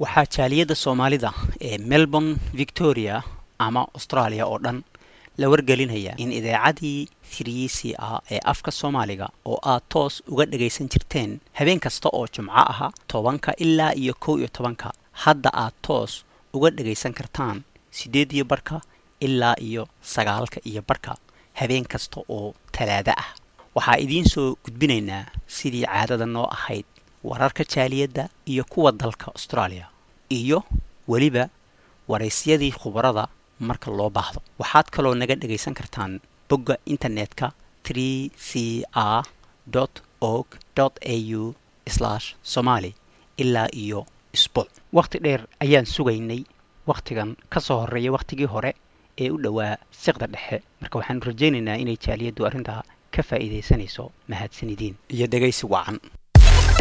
waxaa jaaliyadda soomaalida ee melbourne victoria ama australia oo dhan la wargelinaya in idaacadii three c a ee afka soomaaliga oo aad toos uga dhagaysan jirteen habeen kasta oo jumco aha tobanka ilaa iyo kow iyo tobanka hadda aad toos uga dhagaysan kartaan siddeed iyo barhka ilaa iyo sagaalka iyo barhka habeen kasta oo talaado ah waxaa idiin soo gudbinaynaa sidii caadada noo ahayd wararka jaaliyadda iyo kuwa dalka australia iyo weliba waraysyadii khubarada marka loo baahdo waxaad kaloo naga dhagaysan kartaan bogga internetka tree c r org au somali ilaa iyo isbuuc wakhti dheer ayaan sugaynay wakhtigan ka soo horreeya wakhtigii hore ee u dhowaa siqda dhexe marka waxaanu rajaynaynaa inay jaaliyaddu arrintaa ka faa'iidaysanayso mahadsanidin iyo dhegaysi wacan